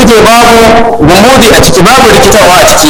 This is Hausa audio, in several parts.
suke babu gumudi a ciki babu rikitarwa a ciki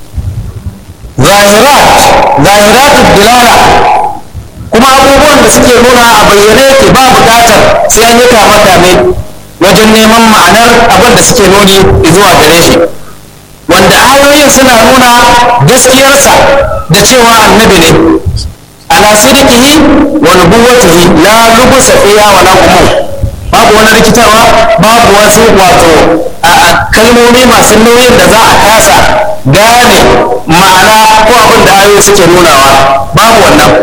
zahirat zahiratul dilala kuma abubuwan da suke nuna a bayyane yake ba buƙatar sai an yi kama kame wajen neman ma'anar abin da suke nuni zuwa gare shi wanda ayoyin suna nuna gaskiyarsa da cewa annabi ne ala sidqihi wa nubuwwatihi la lubusa fiha wa la umum babu wani rikitarwa babu wasu wato a kalmomi masu nauyin da za a kasa gane ma'ana ko abin da ayoyi suke nunawa babu wannan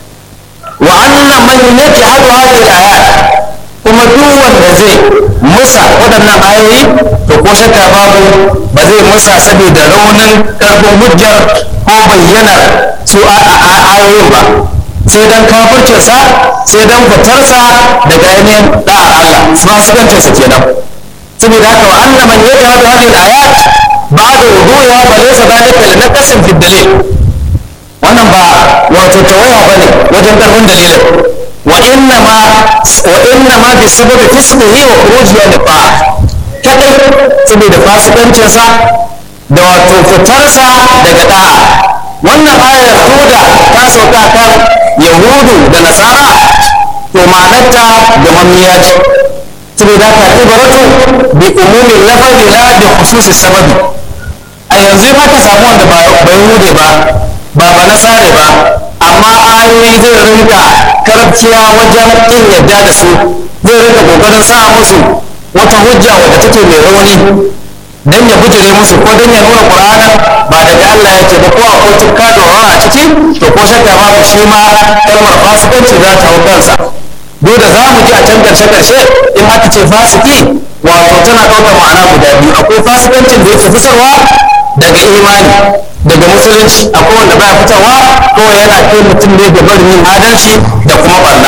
wa anna man yajhadu hadhihi al-ayat kuma duk wanda zai musa waɗannan ayoyi to ko shakka babu ba zai musa saboda raunin karfin hujjar ko bayyanar su ayoyin ba sai dan kafircinsa sai dan fitarsa daga ainihin da'a Allah fasikancinsa kenan saboda haka wa anna man yajhadu hadhihi al-ayat ba'da wuduha fa laysa dhalika li naqsin fi dalil wannan ba wato tawaya bane wajen karfin dalilin wa inna ma wa inna ma bi sababi fisqihi wa khuruji an ta'a kadai saboda fasikancinsa da wato fitarsa daga da'a wannan ayar koda ta sauka kan yahudu da nasara to ma'anarta da mamiya ce saboda ka ibaratu bi umumin lafazi la bi khususi sababi a yanzu ma ka samu wanda ba yahude ba ba ba nasare ba amma ayoyi zai rinka karabciya wajen kin yadda da su zai rinka kokarin sa musu wata hujja wadda take mai rauni dan ya bujire musu ko dan ya nuna qur'anin ba daga Allah yake ba ko akwai tukka da a ciki to ko shakka babu shi ma kalmar fasikanci za ta hau kansa duk da za mu ji a can karshe karshe in aka ce fasiki wato tana ɗaukar ma'ana guda biyu akwai fasikancin da yake fitarwa daga imani daga musulunci akwai wanda baya fitarwa kawai yana kai mutum ne da barin yin adalci da kuma barna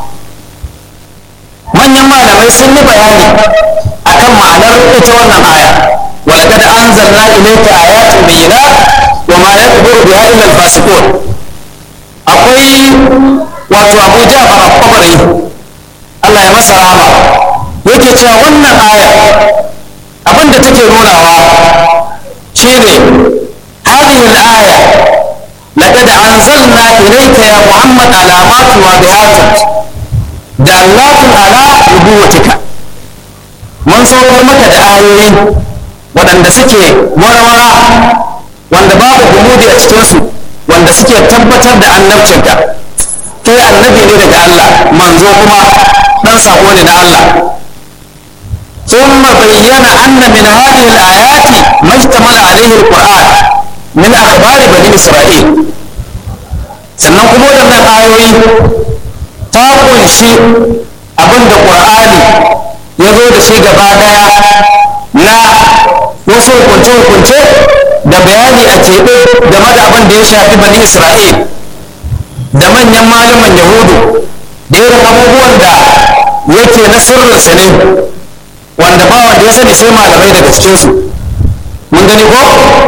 manyan malamai sun yi bayani akan ma'anar ita wannan aya ولقد أنزلنا إليك آيات بينات وما يكبر بها إلا الفاسقون أقوي wato abu jafar al-qabari Allah ya masa rahama yake cewa wannan aya abin da take nunawa shine hadhihi al-aya laqad anzalna ilayka ya muhammad alamat wa bi'at dallatun ala nubuwatika mun saukar maka da ayoyi waɗanda suke warwara wanda babu gumudi a cikinsu wanda suke tabbatar da annabcinka kai annabi ne daga Allah manzo kuma dan sako ne na Allah ثم بين أن من هذه الآيات ما اشتمل عليه القرآن من أخبار بني إسرائيل sannan kuma waɗannan ayoyi ta kunshi abin da ƙur'ani ya zo da shi gaba ɗaya na wasu hukunce-hukunce da bayani a keɓe game da abin da ya shafi bani isra'il da manyan malaman yahudu da irin abubuwan da yake na sirrinsa ne wanda ba wanda ya sani sai malamai daga cikinsu mun gani ko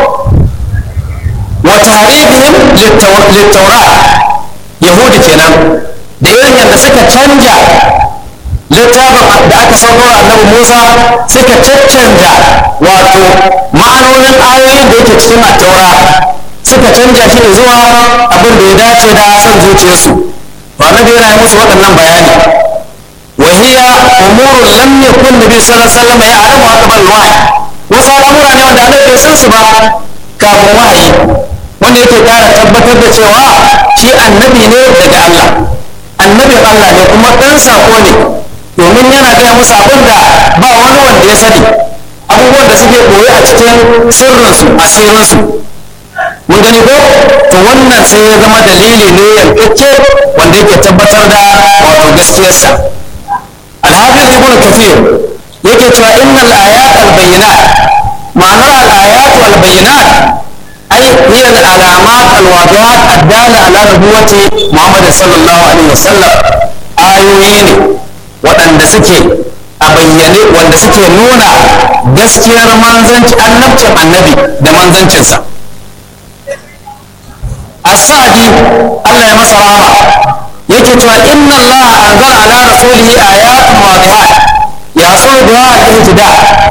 wa tahrifihim littaura yahudu kenan da irin yadda suka canja littafin da aka sauko annabi musa suka caccanja wato ma'anonin ayoyin da yake cikin attaura suka canja shi zuwa abin da ya dace da son zuciyarsu to annabi yana yi musu waɗannan bayani وهي أمور لم يكن النبي صلى الله عليه وسلم يعلمها قبل الوحي wasu al'amura ne wanda annabi bai san su ba kafin wahayi wanda yake kara tabbatar da cewa shi annabi ne daga Allah annabin Allah ne kuma ɗan sako ne domin yana gaya musu abin da ba wani wanda ya sani abubuwan da suke koyi a cikin sirrinsu asirinsu mun gani ko to wannan sai ya zama dalili ne yankakke wanda yake tabbatar da wato gaskiyarsa الحافظ ابن كثير yake cewa innal ayat al bayyinat ma'anar al ayat wal bayyinat ay hiya al alamat al wadihat ad dala ala nubuwati muhammad sallallahu alaihi wasallam ayoyi ne waɗanda suke a bayyane wanda suke nuna gaskiyar manzanci annabcin annabi da manzancinsa as-sadi Allah ya masa rahama yake cewa inna Allah anzala ala rasulihi ayatun wadihat ya so da al-ihtida